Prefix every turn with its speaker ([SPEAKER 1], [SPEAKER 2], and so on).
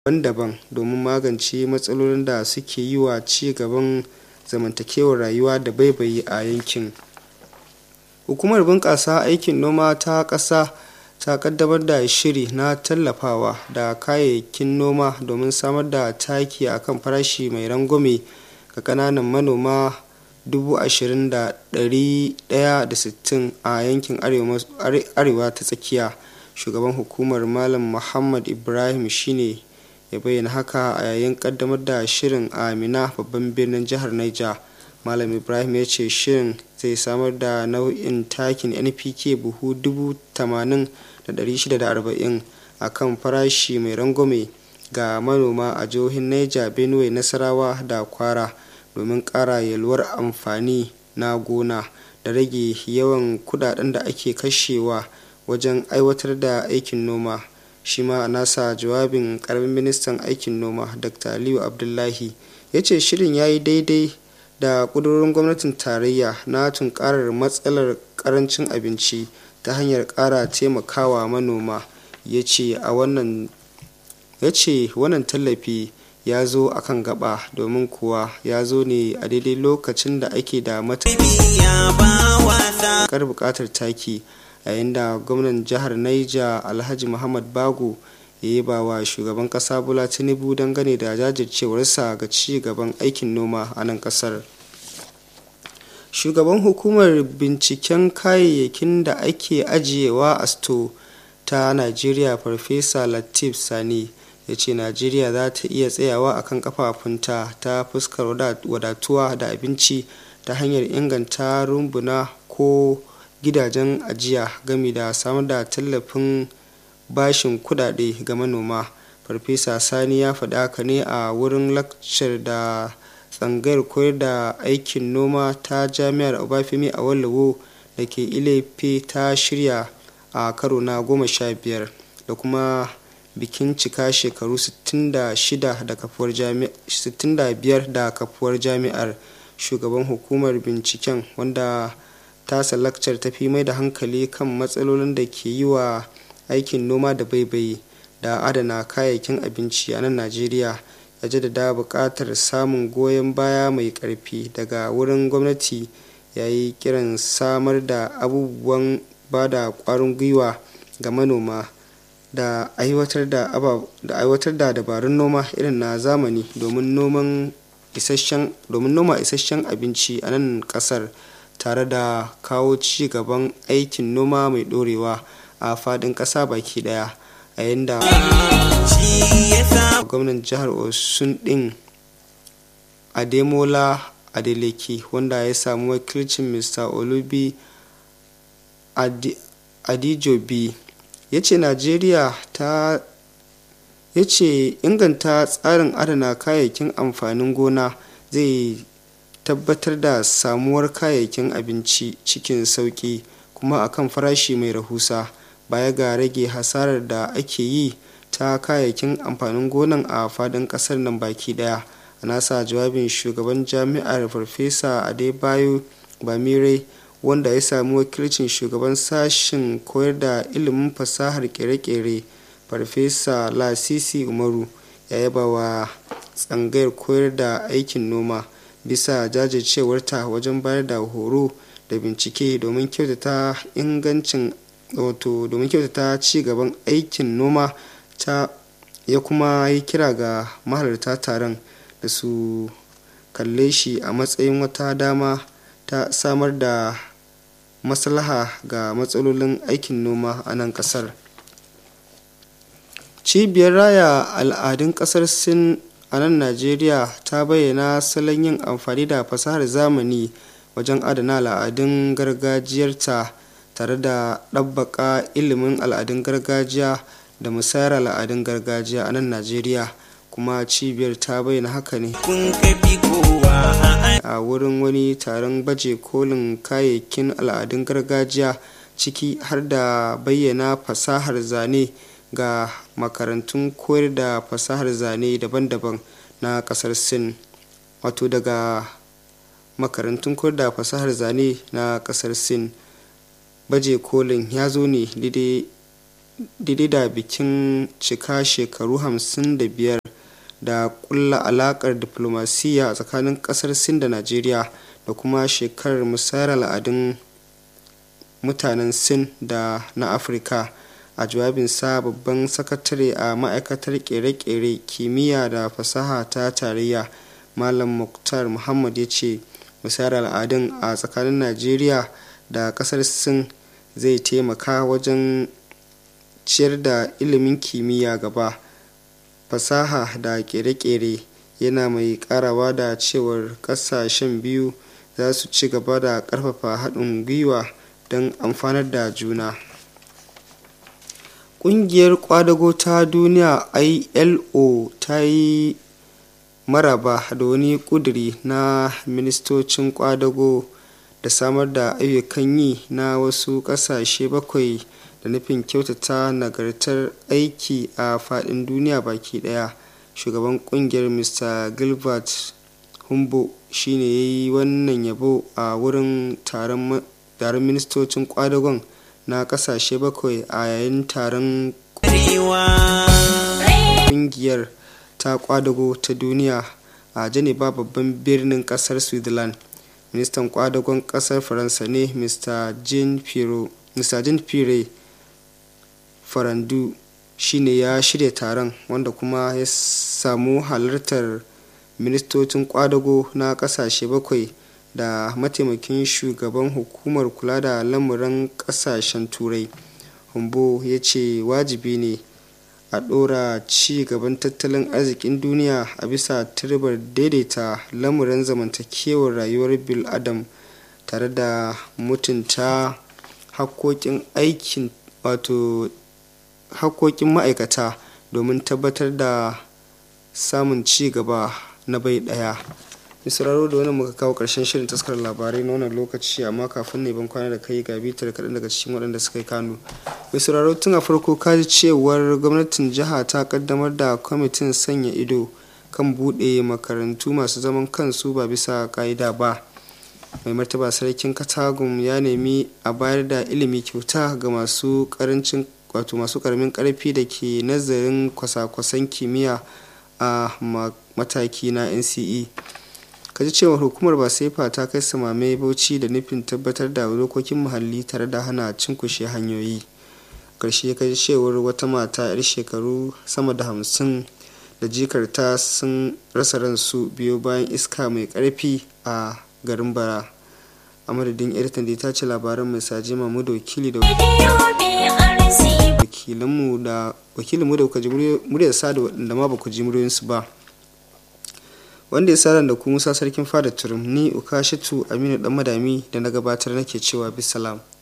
[SPEAKER 1] daban-daban domin magance matsalolin da suke yi wa ci gaban zamantakewar rayuwa da baibayi a yankin hukumar bunƙasa aikin noma ta ƙasa ta ƙaddamar da shiri na tallafawa da kayayyakin noma domin samar da taki a kan farashi mai rangwame ga ƙananan manoma 20,160 a yankin arewa ta tsakiya shugaban hukumar malam muhammad ibrahim shine ya bayyana haka a yayin kaddamar da shirin a mina babban birnin jihar niger malam ibrahim ya ce shirin zai samar da nau'in takin npk buhu 80,640 a kan farashi mai rangwame ga manoma a jihohin niger benue nasarawa da kwara domin ƙara yalwar amfani na gona da rage yawan kudaden da ake kashewa wajen aiwatar da aikin noma shi ma nasa jawabin karamin ministan aikin noma dr aliyu abdullahi ya ce shirin ya yi daidai da ƙudurorin gwamnatin tarayya na tunkarar matsalar karancin abinci ta hanyar ƙara taimakawa manoma ya ce wannan tallafi ya zo a kan gaba domin kuwa ya zo ne a daidai lokacin da ake da matuƙar buƙatar taki yayin da gwamnan jihar niger alhaji muhammad bago ya yi ba wa shugaban ƙasa bola tinubu dangane da jajircewarsa ga ci gaban aikin noma a nan ƙasar shugaban hukumar binciken kayayyakin da ake ajiyewa a sto ta najeriya farfesa latif sani ya ce najeriya za ta iya tsayawa akan kafafunta ta fuskar wadatuwa da abinci ta hanyar inganta rumbuna ko gidajen ajiya gami da samar da tallafin bashin kudade ga manoma farfesa sani ya faɗi haka ne a wurin lakcar da tsangayar koyar da aikin noma ta jami'ar obafemi a wallawo da ke ilefe ta shirya a karo na goma sha biyar da kuma bikin cika shekaru 65 da kafuwar jami'ar shugaban hukumar binciken wanda tasa lakcar ta fi mai da hankali kan matsalolin da ke yi wa aikin noma da baibayi da adana kayayyakin abinci a nan najeriya ya jaddada buƙatar samun goyon baya mai ƙarfi daga wurin gwamnati yayi kiran samar da abubuwan ba da ƙwarin gwiwa ga manoma da aiwatar da aiwatar da dabarun noma irin na zamani domin noman isasshen domin noma isasshen abinci a nan kasar tare da kawo ci gaban aikin noma mai dorewa a fadin kasa baki daya a yayin da gwamnan jihar osun din ademola adeleke wanda ya samu wakilcin mr olubi adijobi ya ce najeriya ta ya ce inganta tsarin adana kayayyakin amfanin gona zai tabbatar da samuwar kayayyakin abinci cikin sauƙi kuma akan farashi mai rahusa baya ga rage hasarar da ake yi ta kayayyakin amfanin gonan a fadin ƙasar nan baki daya a nasa jawabin shugaban jami'ar farfesa adebayo bamire wanda ya sami wakilcin shugaban sashen koyar da ilimin fasahar kere-kere farfesa lasisi umaru ya yaba wa tsangayar koyar da aikin noma bisa jajircewarta wajen bayar da horo da bincike domin kyautata ingancin wato domin kyautata ci gaban aikin noma ta ya kuma yi kira ga mahalarta taron da su kalle shi a matsayin wata dama ta samar da maslaha ga matsalolin aikin noma a nan kasar cibiyar raya al'adun kasar sin a nan najeriya ta bayyana salon yin amfani da fasahar zamani wajen adana al'adun gargajiyarta tare da ɗabbaka ilimin al'adun gargajiya da musayar al'adun gargajiya a nan najeriya kuma cibiyar ta bayyana haka ne a wurin wani taron baje kolin kayayyakin al'adun gargajiya ciki har da bayyana fasahar zane ga makarantun koyar da fasahar zane daban-daban na kasar sin wato daga makarantun koyar da fasahar zane na kasar sin baje kolin ya zo ne daidai daidai da bikin cika shekaru 55 da kulla alakar diflomasiyya a tsakanin kasar sin da najeriya da kuma shekarar musayar al'adun mutanen sin da na afirka a jawabinsa babban sakatare a ma'aikatar kere-kere kimiyya da fasaha ta tarayya malam muktar muhammad ya ce musayar al'adun a tsakanin najeriya da kasar sin zai taimaka wajen ciyar da ilimin kimiyya gaba fasaha da kere-kere yana mai karawa da cewar kasashen biyu za su ci gaba da karfafa haɗin gwiwa don amfanar da juna ƙungiyar kwadago ta duniya ilo ta yi maraba da wani ƙuduri na ministocin kwadago da samar da ayyukan yi na wasu ƙasashe bakwai da nufin kyautata nagartar aiki a faɗin duniya baki ɗaya shugaban ƙungiyar mr gilbert humbo shine ya yi wannan yabo a wurin taron ministocin kwadagon na ƙasashe bakwai a yayin taron ƙungiyar ta kwadago ta duniya a geneva babban birnin ƙasar switzerland ministan kwadagon ƙasar faransa ne mr jean pierre farandu shine ya shirya taron wanda kuma ya samu halartar ministocin kwadago na kasashe bakwai da mataimakin shugaban hukumar kula da lamuran kasashen turai humbo ya ce wajibi ne a ɗora ci gaban tattalin arzikin duniya a bisa turbar daidaita lamuran zamantakewar rayuwar bil adam tare da mutunta hakkokin aikin wato hakkokin ma'aikata domin tabbatar da samun ci gaba na bai daya misraro da wani muka kawo karshen shirin taskar labarai na wannan lokaci amma kafin ne ban kwana da kai ga bitar kaɗan daga cikin waɗanda suka yi kano misraro tun a farko kaji cewar gwamnatin jiha ta kaddamar da kwamitin sanya ido kan buɗe makarantu masu zaman kansu ba bisa ka'ida ba mai martaba sarkin katagum ya nemi a bayar da ilimi kyauta ga masu karancin wato masu karamin karfi da ke nazarin kwasa-kwasan kimiyya a mataki na nce kaji cewa hukumar basefa ta kai samame bauchi da nufin tabbatar da dokokin muhalli tare da hana cinkushe hanyoyi karshe kaji cewar wata mata 'yar shekaru sama da hamsin da jikarta sun rasa ransu biyo bayan iska mai karfi a garin bara a madadin editan da ta ce labaran mai saji mamudu wakili da wakilinmu da wakilinmu da kuka ji muryar sa da waɗanda ma ba ku ji muryoyinsu ba wanda ya sa da ku musa sarkin fada turum ni ukashitu aminu dan madami da na gabatar nake cewa bisalam